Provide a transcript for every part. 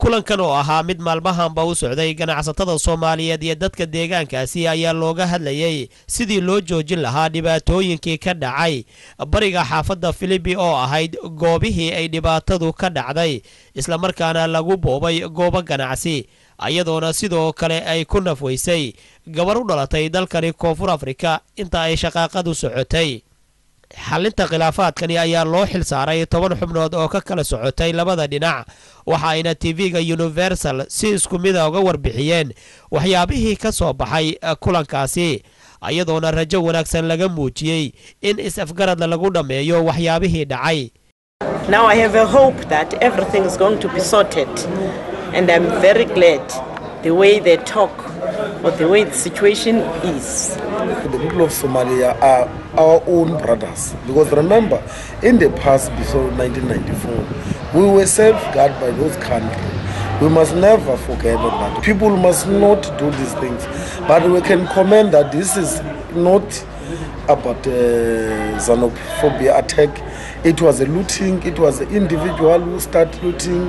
kulankan oo ahaa mid maalmahanba u socday ganacsatada soomaaliyeed iyo dadka deegaankaasi ayaa looga hadlayay sidii loo joojin lahaa dhibaatooyinkii ka dhacay bariga xaafadda filibi oo ahayd goobihii ay dhibaatadu ka dhacday islamarkaana lagu boobay goobo ganacsi ayadoona sidoo kale ay ku nafweysay gabar u dhalatay dalkani koonfur afrika inta ay shaqaaqadu socotay xalinta khilaafaadkani ayaa loo xil saaray toban xubnood oo ka kala socotay labada dhinac waxa ayna tv-ga universal si isku mida uga warbixiyeen waxyaabihii ka soo baxay kulankaasi ayadoona rajo wanaagsan laga muujiyey in is-afgaradla lagu dhammeeyo waxyaabihii dhacay Now I have a hope that everything is going to be sorted, and I'm very glad the way they talk or the way the situation is. The people of Somalia are our own brothers because remember, in the past, before 1994, we were safeguarded by those countries. We must never forget that. People must not do these things, but we can comment that this is not about uh, xenophobia attack. It was a looting. It was an individual who started looting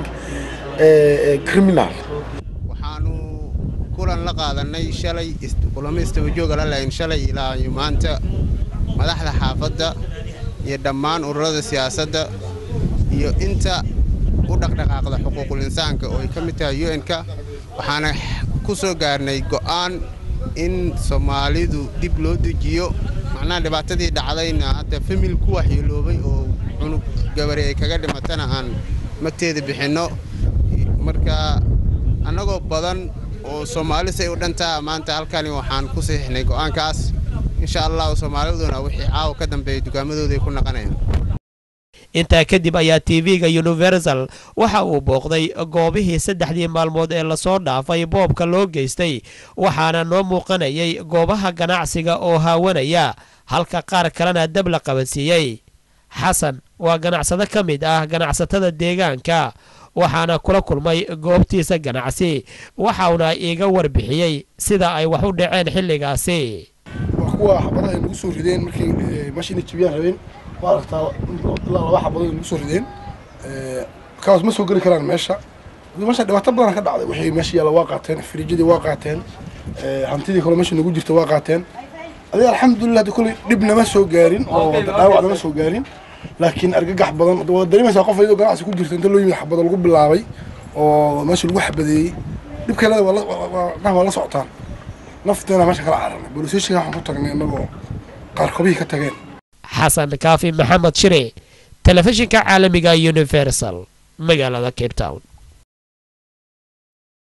a, a criminal. waxaanu kulan la qaadanay shalay kulamo istabajooga la lahayn shalay ilaa iyo maanta madaxda xaafadda iyo dhammaan ururada siyaasadda iyo inta u dhaqdhaqaaqda xuquuqul insaanka oo ay ka mid tahay un-ka waxaana ku soo gaarnay go'aan in soomaalidu dib loo dejiyo macnaha dhibaatadii dhacdayna hadda famil ku waxyeeloobay oo cunug gabari ay kaga dhimatana aan magteeda bixinno marka annagoo badan oo soomaali say u dhantaa maanta halkani waxaan ku saxiixnay go'aankaas insha allahu soomaaliduna wixii caawa ka dambeeya dukaamadooday ku naqanayaan intaa kadib ayaa tv-ga universal waxa uu booqday goobihii saddexdii maalmood ee lasoo dhaafay boobka loo geystay waxaana noo muuqanayay goobaha ganacsiga oo haawanaya halka qaar kalena dab la qabansiiyey xasan waa ganacsado ka mid ah ganacsatada deegaanka waxaana kula kulmay goobtiisa ganacsi waxauna iiga warbixiyey sida ay wax u dhaceen xilligaasi waa kuwa xabadaha ay nagu soo rideen markay meeshayna jibiyaan rabeen waa aragtaa ilaa laba xabadood ay nagu soo rideen kaas ma soo geli karaan meesha meesha dhibaato badan ka dhacday wixii meesha yaalla waa qaateen firiijadii waa qaateen hantidii kale meesha nagu jirta waa qaateen adiga alxamdulilah hadda kolley dhib nama soo gaarin oo dhaawac nama soo gaarin laakiin argagax badan waa dareemaysaa qof iyadoo ganacsi ku jirta inta loo yimid xabado lagu bilaabay oo meesha lagu xabadeeyey dhibkeelada waa la socotaan nafteena meesha kala cararnay booliseeshiga waxaan ku tagnay innagoo qaarkobihii ka tageen xasan kaafi maxamed shire telefishinka caalamiga universal magaalada cape town